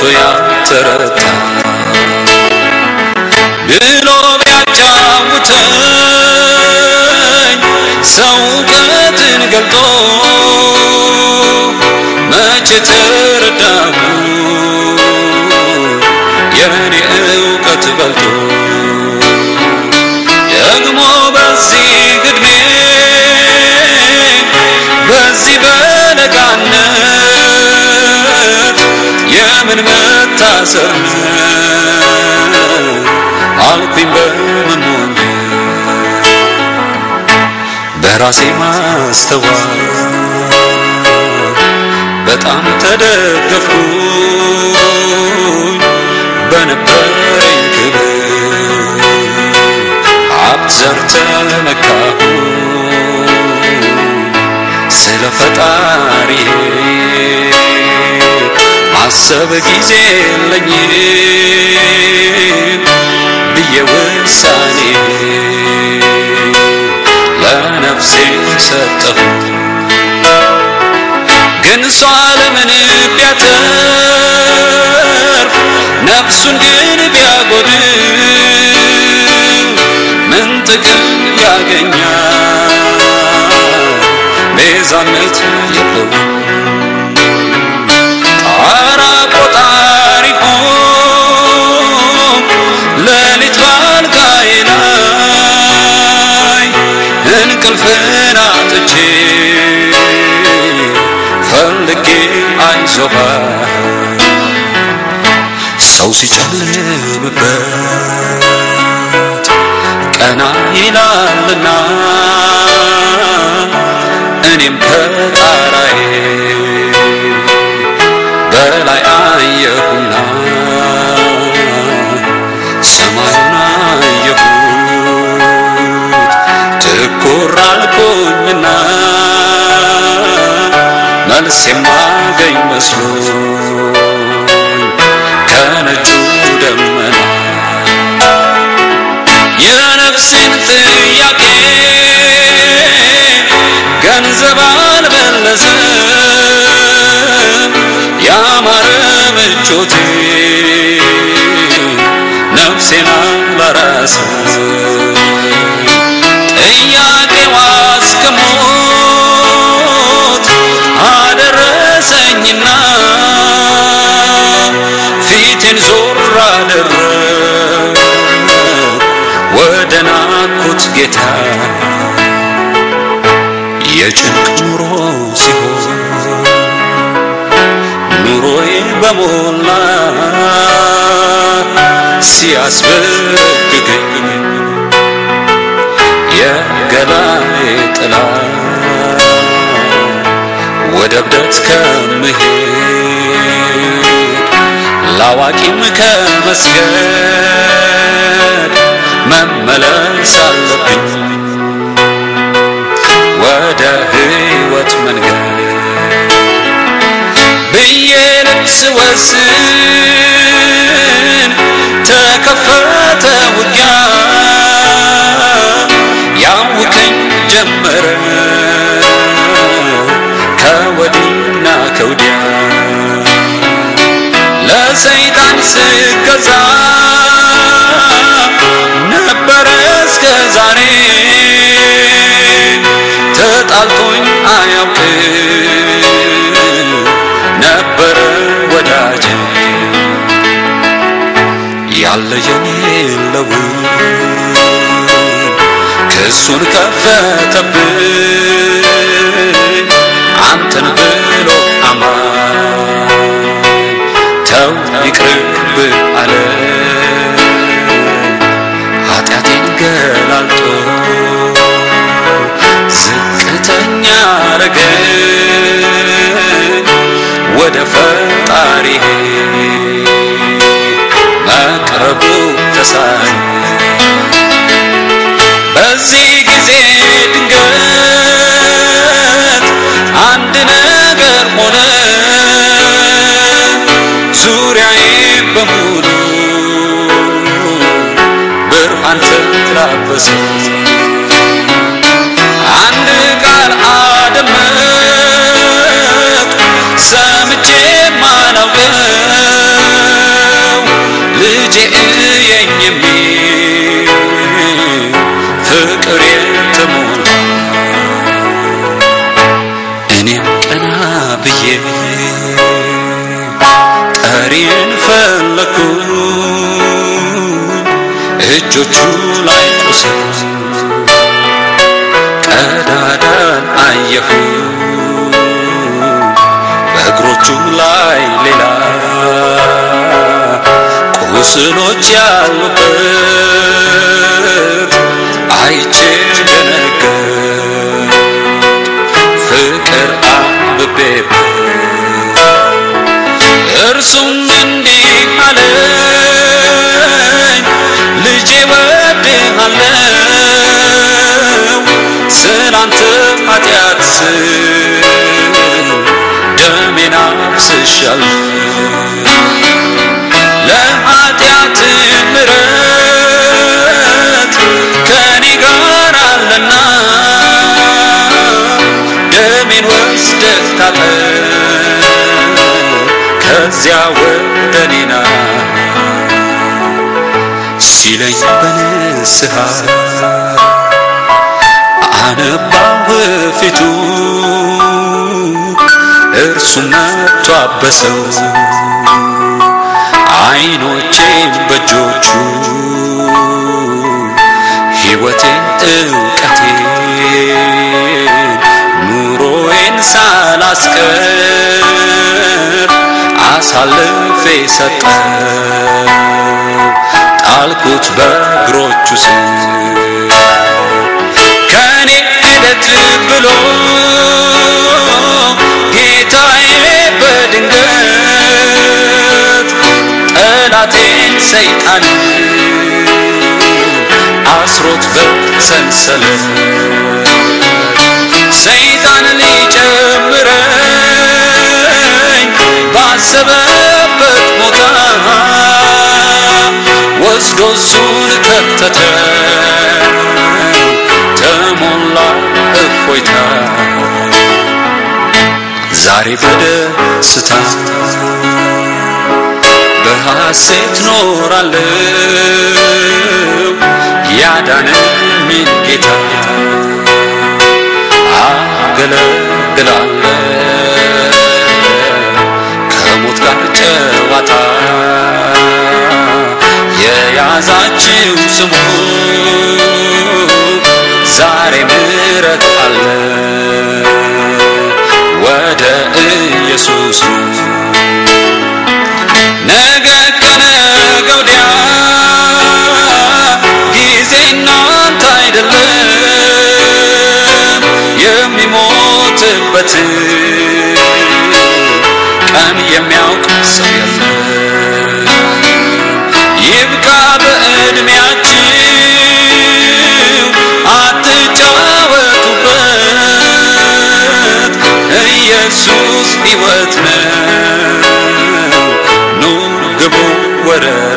ያልተረታ ብሎ ቢያጫውተኝ ሰው እውቀትን ገልጦ መቼ ተረዳሁ የኔ እውቀት በልጦ ደግሞ በዚህ እድሜ በዚህ በለጋነት የምን መታሰር ነው አልኩኝ በመሞኝ በራሴ ማስተዋል በጣም ተደገፍኩኝ በነበረኝ ክብር ሀብት ዘር ተመካሁ ስለ ፈጣሪ ማሰብ ጊዜ የለኝም ብዬ ውሳኔ ለነፍሴ ሰጠሁ ግን እሷ ለምን ቢያተርፍ ነፍሱን ግን ቢያጎድል ምን ጥቅም ያገኛል? ቤዛነት የለው ጣራ ቆጣሪ ሆንኩ ሌሊት ባልጋዬ ላይ እንቅልፍን አጥቼ ፈልጌ አይዞህ ሰው ሲጨልምበት ቀና ይላልና እኔም ከጣራዬ በላይ አየሁና ሰማዩን አየሁት ትኩር አልኩኝና መልስ የማገኝ መስሎኝ ከነጩ ደመና የነፍሴን ጥያቄ ገንዘብ አልመለሰም ያማረ ምቾቴ ነፍሴን አላራሰም ጥያቄዋ እስከ ሞት አደረሰኝና ፊቴን ዞር አደረግ ወደ ናኩት ጌታ የጭንቅ ኑሮ ሲሆን ኑሮዬ በሞላ ሲያስበግገኝ የገላዬ ጥላ ወደ እብደት ከምሄድ ላዋቂም ከመስገድ መመለስ አለብኝ ወደ ሕይወት መንገድ ብዬ ልብስ ወስን ተከፈተ ውጊያ ያውከኝ ጀመረ ከወዲና ከውዲያ ለሰይጣን ስገዛ ነበረ እስከ ዛሬ ተጣልቶኝ አያውቅም ነበረ ወዳጄ ያለ የሌለው ክሱን ከፈተብኝ አንተን ብሎ አማኝ ተው ይቅርብ አለ ኃጢአቴን ገላልጦ ዝቅተኛ አረገኝ ወደ ፈጣሪ መቅረቡ ተሳኝ በዚህ ጊዜ ድንገት አንድ ነገር ሆነ ዙሪያዬ በሙሉ ብርሃን ተላበሰ አንድ ቃል አደመጥ ሰምቼ ማላውቀው አሳየኝ የሚል ፍቅር የተሞላ እኔም ቀና ብዬ ጠሪን ፈለኩ እጆቹ ላይ ቁስል ቀዳዳን አየሁ በእግሮቹ ላይ ሌላ ቁስሎች ያሉበት አይቼ ደነገጥ ፍቅር አንብቤበት እርሱም እንዲህ አለኝ ልጄ ወድሃለው ስላንተ ኃጢአት ስል ደሜን አፍስሻለሁ ለኃጢአት ምሕረት ከኔ ጋር አለና ደሜን ወስደህ ታጠብ ከዚያ ወደ እኔና ሲለኝ በንስሐ አነባሁ ፊቱ እርሱም መጥቶ አበሰው አይኖቼን በእጆቹ ሕይወቴን እውቀቴን ኑሮዬን ሳላስቀር አሳልፌ ሰጠው ጣልኩት በእግሮቹ ስር ከኔ ሂደት ብሎ ጌታዬ በድንገት ጠላቴን ሰይጣን አስሮት በሰንሰለት ሰይጣን ሊጨምረኝ ባሰበበት ቦታ ወስዶ እሱን ከተተው ተሞላ እፎይታ ዛሬ በደስታ በሐሴት ኖራለው ያዳነኝን ጌታ አገለግላለሁ ከሞት ጋር ጨዋታ የያዛችው ስሙ ዛሬ ምሕረት አለ ወደ ኢየሱስ ነገ ከነገ ወዲያ ጊዜ እናንተ አይደለም የሚሞትበት ቀን የሚያውቅ ሰው የለም ይብቃ በዕድሜያችሁ አትጫወቱበት ኢየሱስ ሕይወት ነው ኑ ግቡ ወደ